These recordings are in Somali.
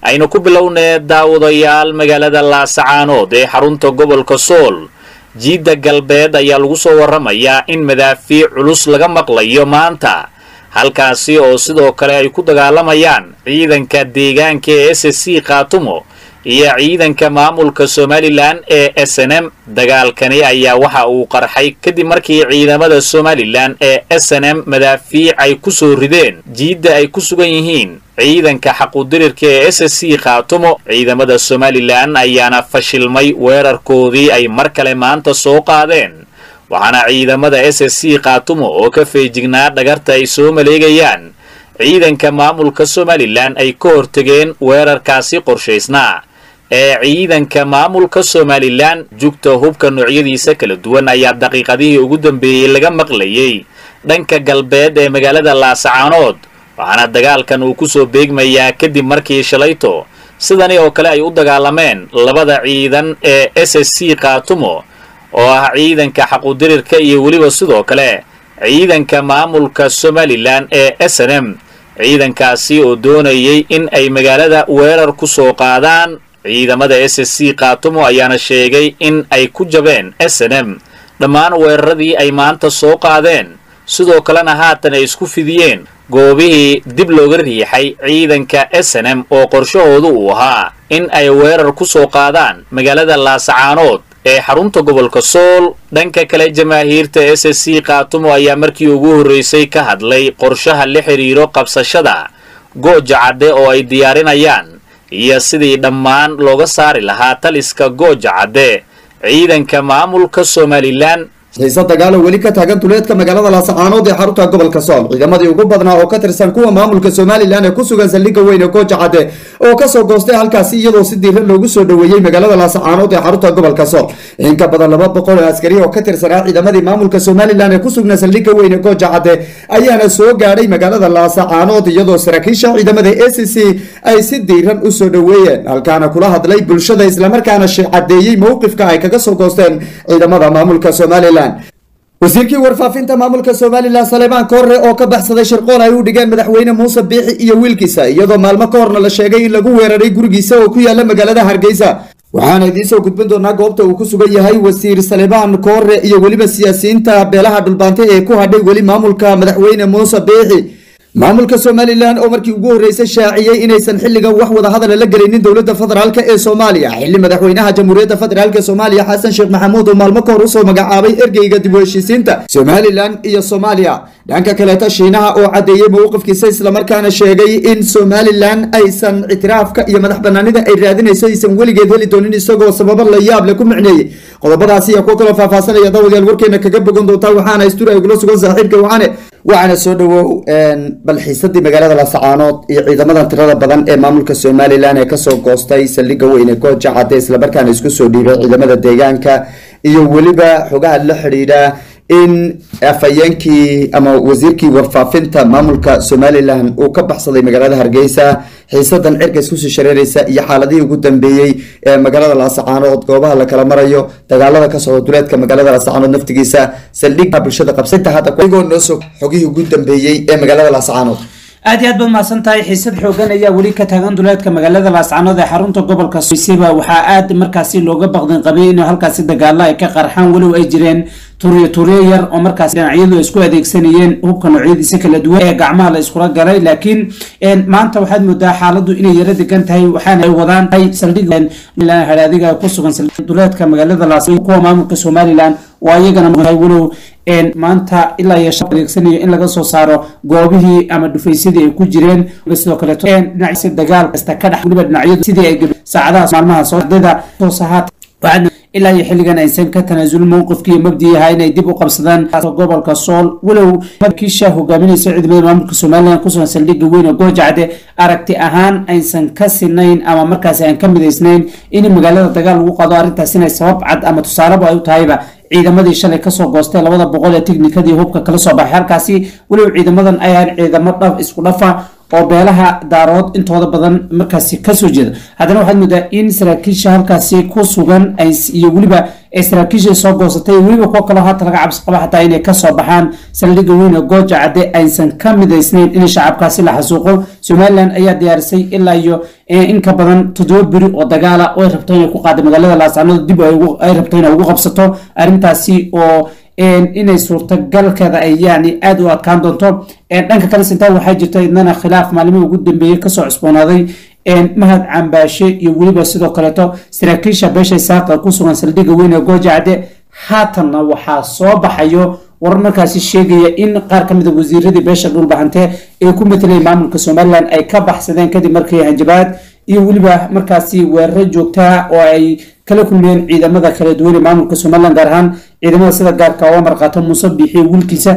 aynu ku bilownee daawadayaal magaalada laasacaanood ee xarunta gobolka sool jiidda galbeed ayaa lagu soo warramayaa in madaafiic culus laga maqlayo maanta halkaasi oo sidoo kale ay ku dagaalamayaan ciidanka deegaanka ee s c khaatumo iyo ciidanka maamulka somalilan ee s n m dagaalkani ayaa waxa uu qarxay kadib markii ciidamada somalilan ee s n m madaafiic ay ku soo rideen jiidda ay ku sugan yihiin ciidanka xaqudirirka ee s c khaatumo ciidamada somalilan ayaana fashilmay weerarkoodii ay mar kale maanta soo qaadeen waxaana ciidamada s c khaatumo oo ka feejignaa dhagarta ay soo maleegayaan ciidanka maamulka somalilan ay ka hortegeen weerarkaasi qorshaysnaa ee ciidanka maamulka somalilan jugta hubka noocyadiisa kala duwan ayaa daqiiqadihii ugu dambeeyey laga maqlayay dhanka galbeed ee magaalada laasacaanood waxaana dagaalkan uu ku soo beegmayaa kadib markii shalayto sidani oo kale ay u dagaalameen labada ciidan ee s c khaatumo oo ah ciidanka xaqudirirka iyo weliba sidoo kale ciidanka maamulka somalilan ee s n m ciidankaasi oo doonayay in ay magaalada weerar ku soo qaadaan ciidamada s c khaatumo ayaana sheegay in ay ku jabeen s n m dhammaan weeraradii ay maanta soo qaadeen sidoo kalena haatan ay isku fidiyeen goobihii dib looga riixay ciidanka s n m oo qorshahoodu uu ahaa in ay weerar ku soo qaadaan magaalada laasacaanood ee xarunta gobolka sool dhanka kale jamaahiirta s c khaatumo ayaa markii ugu horreysay ka hadlay qorshaha la xidhiiro qabsashada gooja cadde oo ay diyaarinayaan iyo sidii dhammaan looga saari lahaa taliska gooja cadde ciidanka maamulka somalilan xiise dagaalo weli ka taagan duleedka magaalada laasacaanood ee xarunta gobolka sool ciidamadii ugu badnaa oo ka tirsan kuwa maamulka somalilan ee ku sugan saldhigga weyn ee gooja cadde oo kasoo goostay halkaasi iyadoo si diiran loogu soo dhoweeyey magaalada laasacaanood ee xarunta gobolka sool in ka badan laba boqol oo askari oo ka tirsanaa ciidamadii maamulka somalilan ee ku sugnaa saldhigga weyn ee gooja cadde ayaana soo gaadhay magaalada laasacaanood iyadoo saraakiisha ciidamada a c c ay si diiran usoo dhoweeyeen halkaana kula hadlay bulshada islamarkaana cadeeyey mowqifka ay kaga soo goosteen ciidamada maamulka somalilan wasiirkii warfaafinta maamulka somalilan saleebaan koorre oo ka baxsaday shirqool ay u dhigeen madaxweyne muuse biixi iyo wiilkiisa iyadoo maalmo ka horna la sheegay in lagu weeraray gurigiisa oo ku yaala magaalada hargeysa waxaana idiin soo gudbin doonaa goobta uu ku sugan yahay wasiir saleebaan koorre iyo weliba siyaasiyiinta beelaha dhulbaante ee ku hadhay weli maamulka madaxweyne muuse biixi maamulka somalilan oo markii ugu horreysay shaaciyey inaysan xilligan wax wada hadala la gelaynin dowladda federaalk ee soomaaliya xilli madaxweynaha jamhuuriyadda federaalk soomaaliya xasan sheekh maxamuud oo maalmo ka hor usoo magacaabay ergeyga dib u heshiisiinta somalilan iyo soomaaliya dhanka kaleeta shiinaha oo caddeeyey mowqifkiisa islamarkaana sheegay in somalilan aysan ictiraafka iyo madax banaanida ay raadinayso aysan weligeed heli doonin isagoo sababo la yaab leh ku micneeyey qodobadaasi iyo kuwo kaloo faahfaasanaya dawadayaal warkeena kaga bogan doontaa waxaana istur ay kula sugan saaxiibka waxaane waxaana soo dhawow bal xiisadii magaalada laasacaanood iyo ciidamadan tirada badan ee maamulka somalilan ee kasoo goostay saldhigga weyn ee gooja cadde islamarkaana isku soo dhiibay ciidamada deegaanka iyo weliba xogaha la xidhiidha in afhayeenkii ama wasiirkii warfaafinta maamulka somalilan uu ka baxsaday magaalada hargeysa xiisadan cirka iskusii shareereysa iyo xaaladihii ugu dambeeyey ee magaalada laasacaanood goobaha la kala marayo dagaalada ka socda duleedka magaalada laasacaanood naftigiisa saldhigga bulshada qabsanta hadda igoo noo sog xogihii ugu dambeeyey ee magaalada laasacaanood aad iyo aad baad mahadsan tahay xiisad xoogan ayaa weli ka taagan duleedka magaalada laascanood ee xarunta gobolka soyseba waxaa aad markaasi looga baqdin qabay in halkaasi dagaalo ay ka qarxaan walow ay jireen turiyo turiyo yar oo markaas dhinacyadu isku adeegsanayeen hubka noocyadiisa kala duwan ee gacmaha la iskula galay laakiin maanta waxaad moodaa xaaladu inay yaro degan tahay waxaana ay wadaan hadiga ku sugan duleedka magaalada laas kuwa maamulka somalilan oo ayagana walow maanta ilaa iyo shan adeegsanayo in laga soo saaro goobihii ama dhufaysadii ay ku jireen sidoo kaleeto dhinaciisa dagaal kasta ka dhex weliba dhinacyadu sidii ay saacadaha maalmaha soo ardayda soo sahaat ilaa iyo xilligan aysan ka tanaasulin mowqifkii mabdii ahaa inay dib u qabsadaan gobolka sool walow kiisha hogaaminaysa ciidamada maamulka somalilan kusugan saldhigga weyn oo goojacde aragti ahaan aysan ka sinayn ama markaasi aan ka midaysnayn in magaalada dagaal lagu qado arrintaas inay sabab cad ama tusaaleba ay u tahayba ciidamadii shalay kasoo goostay labada boqol ee tiknikadii hubka kala soo baxay halkaasi weliba ciidamadan ay ahayn ciidamo dhaf isku dhafa oo beelaha daarood intooda badan markaasi kasoo jeeda haddana waxaad moodaa in saraakiisha halkaasi ku sugan iyo weliba ee saraakiisha soo goosatay weliba kuwo kaloo haata laga cabsi qaba xataa inay kasoo baxaan saldhigga weyn ee gooja cadde aysan ka midaysnayn in shacabkaasi la xasuuqo somalilan ayaa diyaarisay ilaa iyo in ka badan toddoba beri oo dagaala oo ay rabto inay ku qaada magaalada laascaanood dib ay rabto inay ugu qabsato arrintaasi oo inay suurtagalkeeda ay yani aada u adkaan doonto dhanka kale sintaa waxaa jirta idnana khilaaf maalmihii ugu dambeeyey kasoo cusboonaaday mahad cambaashe iyo weliba sidoo kaleeto saraakiisha beesha saaqa ku sugan saldhigga weyn ee gooja cadde haatanna waxaa soo baxayo warar markaasi sheegaya in qaar ka mid a wasiiradii beesha dhulbahante ee ku matelay maamulka somalilan ay ka baxsadeen kadib markii hanjabaad iyo weliba markaasi weeraro joogtaa oo ay kala kulmeen ciidamada kala duwan ee maamulka somalilan gaar ahaan ciidamada sida gaarka oo marqaato muuse biixiyo wiilkiisa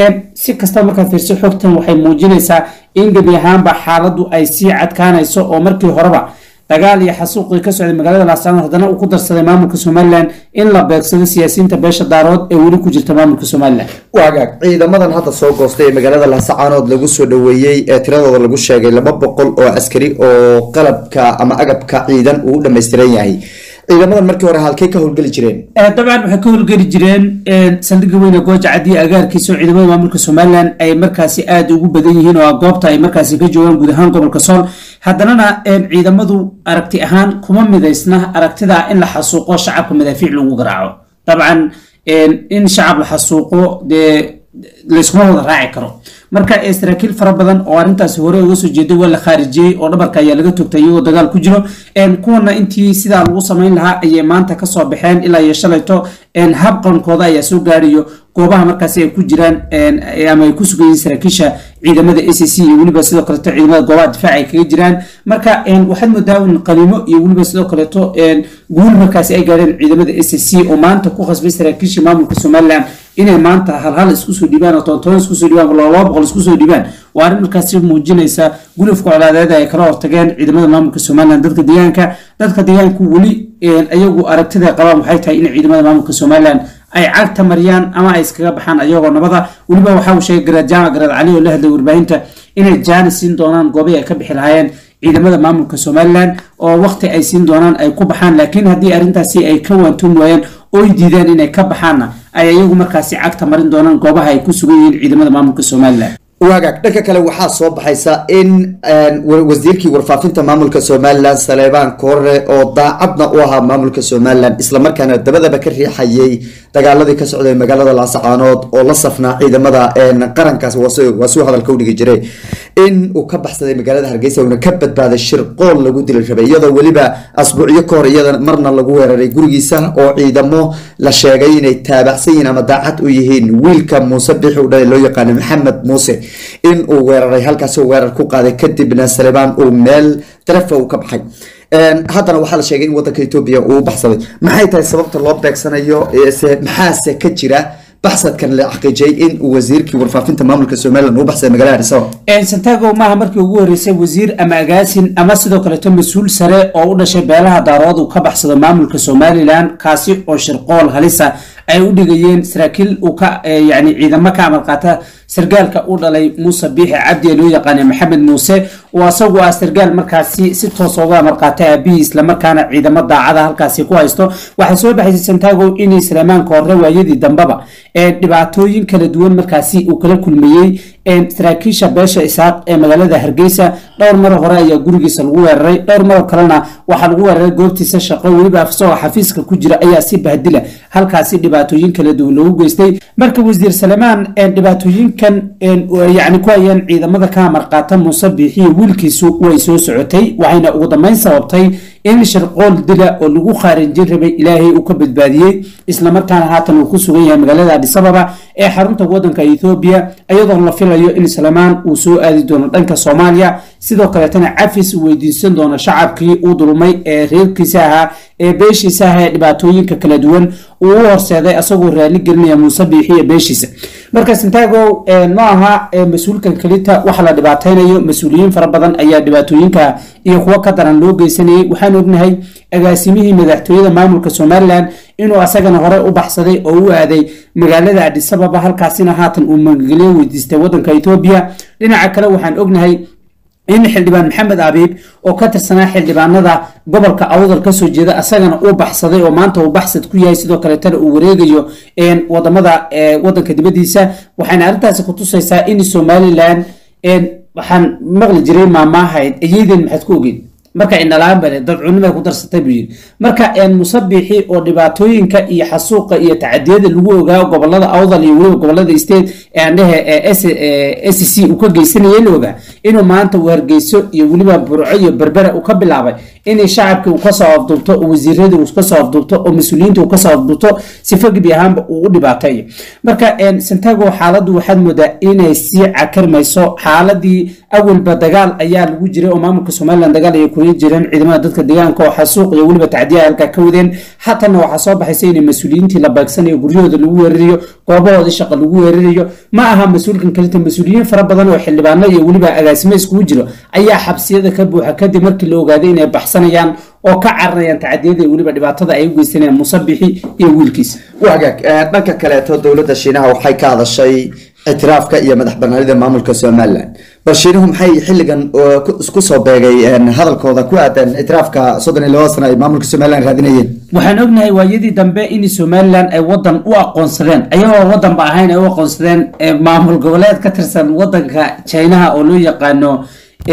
si kasta markaad fiirso xogtan waxay muujinaysaa in gebi ahaanba xaaladdu ay sii cadkaanayso oo markii horeba dagaal iyo xasuuqii ka socday magaalada laascaanood haddana uu ku darsaday maamulka somalilan in la beegsado siyaasiyiinta beesha daarood ee weli ku jirta maamulka somalilan waagaag ciidamadan hadda soo goostay ee magaalada laascaanood lagu soo dhaweeyey ee tiradooda lagu sheegay laba boqol oo askari oo qalabka ama agabka ciidan uu u dhammaystiran yahay ciidamadan markii hore halkay ka howlgeli jireen dabcan waxay ka howlgeli jireen saldhigga weyne gooja caddi agaarkiisa oo ciidamada maamulka somalilan ay markaasi aada ugu badan yihiin oo goobta ay markaasi ka joogaan guud ahaan gobolka sool haddanana ciidamadu aragti ahaan kuma midaysna aragtida in la xasuuqo shacabka madaafiic lagu garaaco dabcan in shacab la xasuuqo dee layskuma wada raaci karo marka saraakiil fara badan oo arrintaasi hore uga soo jeeday waa la khaarijiyey oo dhabarka ayaa laga togtay iyagoo dagaal ku jiro kuwana intii sidaa lagu samayn lahaa ayay maanta kasoo baxeen ilaa iyo shalayto habqankooda ayaa soo gaarayo goobaha markaasi ay ku jiraan ama ay ku sugan yihiin saraakiisha ciidamada a c c iyo weliba sidoo kaleeto ciidamada goobaha difaac ay kaga jiraan marka waxaad moodaa in qaniimo iyo weliba sidoo kaleeto guul markaasi ay gaadheen ciidamada a c c oo maanta ku khasbay saraakiisha maamulka somalilan inay maanta halhal isku soo dhibaan oo toontoon isku soo dhibaan laba boqol isku soo dhibaan waa arrin markaasi muujinaysa gulufka colaadeed ay kala hortageen ciidamada maamulka somalilan dadka deegaanka dadka deegaanku weli ayagu aragtida qabaan waxay tahay in ciidamada maamulka somalilan ay cagta mariyaan ama ay iskaga baxaan ayagoo nabada weliba waxa uu sheegay garaad jaamac garaad cali oo la hadlay warbaahinta inay jaani siin doonaan goobai ay ka bixi lahaayeen ciidamada maamulka somalilan oo waqti ay siin doonaan ay ku baxaan laakiin haddii arrintaasi ay ka waantoon waayeen oy diideen inay ka baxaanna ay ayagu markaasi cagta marin doonaan goobaha ay ku sugan yihiin ciidamada maamulka somalilan waagaag dhanka kale waxaa soo baxaysa in wasiirkii warfaafinta maamulka somalilan saleebaan koore oo daacadna u ahaa maamulka somalilan islamarkaana dabadaba ka riixayay dagaaladii ka socday magaalada laasacaanood oo la safnaa ciidamada qarankaas waa suu hadalka udhigi jiray in uu ka baxsaday magaalada hargeysa uuna ka badbaaday shirqool lagu dili rabay iyadoo weliba asbuucyo ka hor iyada marna lagu weeraray gurigiisa oo ciidamo la sheegay inay taabacsan yihiin ama daacad u yihiin wiilka muuse bixi u dhalay loo yaqaano maxamed muuse in uu weeraray halkaasi weerar ku qaaday kadibna salebaan uu meel tarafa uu ka baxay haddana waxaa la sheegay in wadanka etoobiya uu u baxsaday maxay tahay sababta loo beegsanayo maxaase ka jira baxsadkan la xaqiijiyay in uu wasiirkii warfaafinta maamulka somalilan uu baxsaday magaalada addis ababa santago maaha markii ugu horeysay wasiir ama agaasin ama sidoo kaleeto mas-uul sare oo u dhashay beelaha daarood uu ka baxsado maamulka somalilan kaasi oo shirqool halisa ay u dhigayeen saraakiil uu ka yani ciidamo ka amar qaata sargaalka u dhalay muuse biixi cabdi ee loo yaqaanay maxamed muuse oo asagu ah sargaal markaasi si toos uga amar qaata aabihii islamarkaana ciidamo daacada halkaasi ku haysto waxay soo baxaysay santago inay salamaanka hore waayadii dambaba dhibaatooyin kala duwan markaasi uu kala kulmayey saraakiisha beesha isaaq ee magaalada hargeysa dhowr maro hore ayaa gurigiisa lagu weeraray dhowr maro kalena waxaa lagu weeraray goobtiisa shaqo weliba isagoo xafiiska ku jira ayaa si bahdila halkaasi dhibaatooyin kala duwan loogu geystay marka wasiir salamaan dhibaatooyinkan yani ku hayeen ciidamada ka amar qaata muuse biixiyo wiilkiisu way soo socotay waxayna ugu dambeyn sababtay in shirqool dila oo lagu khaarijin rabay ilaahay uu ka badbaadiyey islamarkaana haatan uu ku sugan yahay magaalada adis ababa ee xarunta wadanka ethoobiya iyadoo la filayo in salamaan uu soo aadi doono dhanka soomaaliya sidoo kaleetana cafis uu weydiisan doono shacabkii uu dulmay ee reerkiisa ahaa ee beeshiisa ahaa ee dhibaatooyinka kala duwan uu u horseeday asagoo raali gelinaya muuse biixi iyo beeshiisa marka santago ma aha mas-uulkan kelita waxa la dhibaateynayo mas-uuliyiin fara badan ayaa dhibaatooyinka iyo kuwo ka daran loo geysanayay waxaan ognahay agaasimihii madaxtooyada maamulka somalilan inuu asagana hore u baxsaday oo u aaday magaalada adisababa halkaasina haatan uu magagelyo weydiistay wadanka etoobiya dhinaca kale waxaan ognahay in xildhibaan maxamed abiib oo ka tirsanaa xildhibaanada gobolka awdal kasoo jeeda asagana uu baxsaday oo maanta uu baxsad ku yahay sidoo kaleetana uu wareegayo wadamada wadanka dibadiisa waxayna arrintaasi kutusaysaa in somalilan waxaan maqli jiray maamaahayd ayeyden maxaad ku ogeyn marka indhalaan bale dadcunimay ku darsatay buu yidhi marka musabixi oo dhibaatooyinka iyo xasuuqa iyo tacadiyada lagu ogaa gobolada awdal iyo weliba gobolada state eandhehe s c uu ka geysanayay la ogaa inuu maanta uu hargeyso iyo weliba burco iyo berbera uu ka bilaabay inay shacabkii uu kasoo afduubto oo wasiiradii uu kasoo afduubto oo mas-uuliyiinta uu kasoo afduubto sifa gebi ahaanba uu u dhibaateeyo marka santago xaaladdu waxaad moodaa inay sii cakarmayso xaaladii awalba dagaal ayaa lagu jiray oo maamulka somalilan dagaal ay kula jireen ciidamada dadka deegaanka oo xasuuq iyo weliba tacdiyaha halkaa ka wadeen xatana waxaa soo baxaysa inay mas-uuliyiintii la beegsanayo guryahooda lagu weerarayo goobahoodii shaqa lagu weerarayo ma aha mas-uulkan kalita mas-uuliyiin fara badan oo xildhibaano iyo weliba agaasimo iskugu jiro ayaa xabsiyada ka buuxa kadib markii la ogaaday inay baxsanayaan oo ka caranayaan tacadiyada iyo weliba dhibaatada ay u geysanayaan musabixi iyo wiilkiisa wagaag dhanka kaleeto dowladda shiinaha waxay ka hadashay ictiraafka iyo madax banaanida maamulka somalilan bal shiinuhu maxay xilligan isku soo beegay hadalkooda ku aadan ictiraafka soddon iyo labada sana ay maamulka somalilan raadinayeen waxaan ognahay waayadii dambe in somalilan ay wadan u aqoonsadeen ayagoo wadanba ahayn ay u aqoonsadeen maamul goboleed ka tirsan wadanka chinaha oo loo yaqaano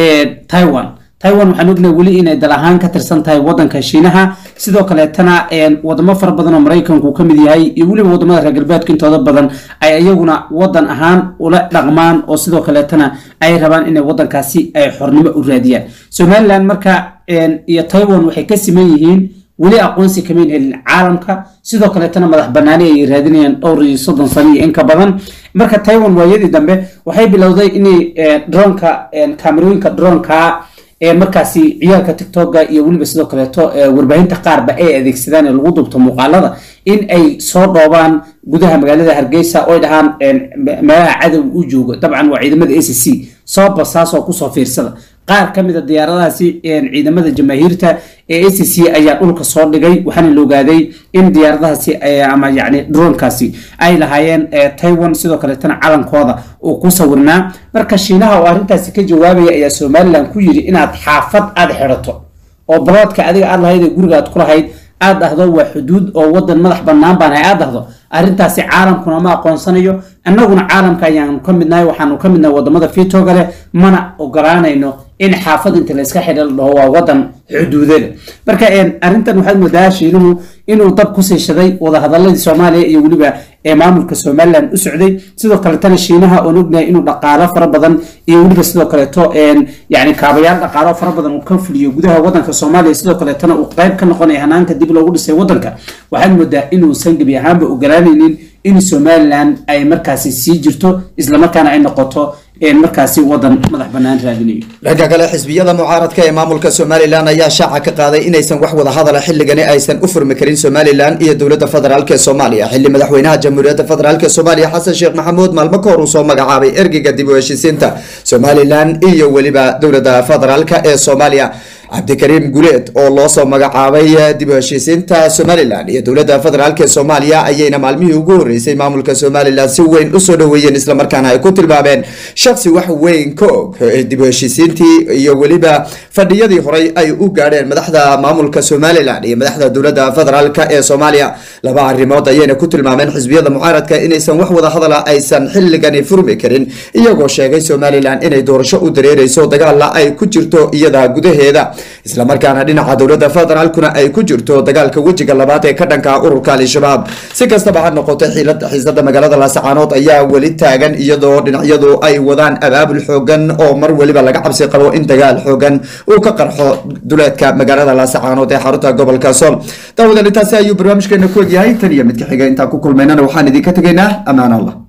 taiwan taiwan waxaan ognahay weli inay dal ahaan ka tirsan tahay wadanka shiinaha sidoo kaleetana wadamo fara badan oo maraykanku ka mid yahay iyo weliba wadamada reer galbeedka intooda badan ay iyaguna wadan ahaan ula dhaqmaan oo sidoo kaleetana ay rabaan inay wadankaasi ay xornimo u raadiyaan somalilan marka iyo taiwan waxay ka siman yihiin weli aqoonsi kamayn helin caalamka sidoo kaleetana madax banaani ay raadinayaan dhowr iyo soddon sano iyo inka badan marka taiwan waayadii dambe waxay bilowday inay dronka kaamerooyinka dronka markaasi ciyaalka tictoka iyo weliba sidoo kaleeto warbaahinta qaarba ay adeegsadaan ee lagu dubto muuqaalada in ay soo dhoobaan gudaha magaalada hargeysa oy dhahaan meelaha cadow u joogo dabcan waa ciidamada a c c soo basaasoo kusoo fiirsada qaar ka mida diyaaradahaasi ciidamada jamaahiirta ee a c c ayaa dhulka soo dhigay waxaana la ogaaday in diyaaradahaasi ama yani dronkaasi ay lahaayeen taiwan sidoo kaleetana calankooda uu ku sawirnaa marka shiinaha oo arrintaasi ka jawaabaya ayaa somalilan ku yidhi inaad xaafad aada xidhato oo baloodka adiga aad lahayd ee guriga aad ku lahayd aad dhahdo waa xuduud oo wadan madax bannaan baan hay aad dhahdo arrintaasi caalamkuna ma aqoonsanayo annaguna caalamka ayaanu ka midnahay waxaanu ka midnahay wadamada fitoga leh mana ogolaanayno in xaafad inta layska xidha la dhaho waa wadan xuduudada marka arrintan waxaad moodaa shiinuhu inuu dab ku siishaday wadahadaladii soomaaliya iyo weliba ee maamulka somalilan u socday sidoo kaletana shiinaha oon ognahay inuu dhaqaalo fara badan iyo weliba sidoo kaleeto yani kaabayaal dhaqaalo fara badan uu ka fuliyo gudaha wadanka soomaaliya sidoo kaleetana uu qayb ka noqonaya hanaanka dib loogu dhisay wadanka waxaad moodaa inuusan gebi ahaanba ogolaanaynin in somalilan ay markaasi sii jirto islamarkaana ay noqoto markaasi wadan madax banaan raadinayo dhanka kale xisbiyada mucaaradka ee maamulka somalilan ayaa shaaca ka qaaday inaysan wax wada hadala xilligani aysan u furmi karin somalilan iyo dowladda federaalk ee soomaaliya xilli madaxweynaha jamhuuriyadda federaalk ee soomaaliya xasan sheekh maxamuud maalmo ka hor uu soo magacaabay ergeyga dib u heshiisiinta somalilan iyo weliba dowladda federaalk ee soomaaliya cabdikariim guleed oo loo soo magacaabay dib u heshiisiinta somalilan iyo dowladda federaalk ee soomaaliya ayayna maalmihii ugu horeysay maamulka somalilan si weyn usoo dhaweeyeen islamarkaana ay ku tilmaameen shaksi wax weyn ka og dib u heshiisiintii iyo weliba fadhiyadii horey ay u gaadheen madaxda maamulka somalilan iyo madaxda dowladda federaalk ee soomaaliya laba arrimood ayayna ku tilmaameen xisbiyada mucaaradka inaysan wax wada hadala aysan xilligani furmi karin iyagoo sheegay somalilan inay doorasho u dareereyso dagaalla ay ku jirto iyada gudaheeda islamarkaana dhinaca dowladda federaalkuna ay ku jirto dagaalka wejiga labaad ee ka dhanka ururka al-shabaab si kastaba ha noqotay xiisada magaalada laasacaanood ayaa weli taagan iyadoo dhinacyadu ay wadaan abaabul xoogan oo mar weliba laga cabsi qabo in dagaal xoogan uu ka qarxo duleedka magaalada laasacaanood ee xarunta gobolka sool daawadan intaasi ayuu barnaamijkeena ku egyahay tan iyo midka xiga intaan ku kulmaynana waxaan idinka tegaynaa ammaan allah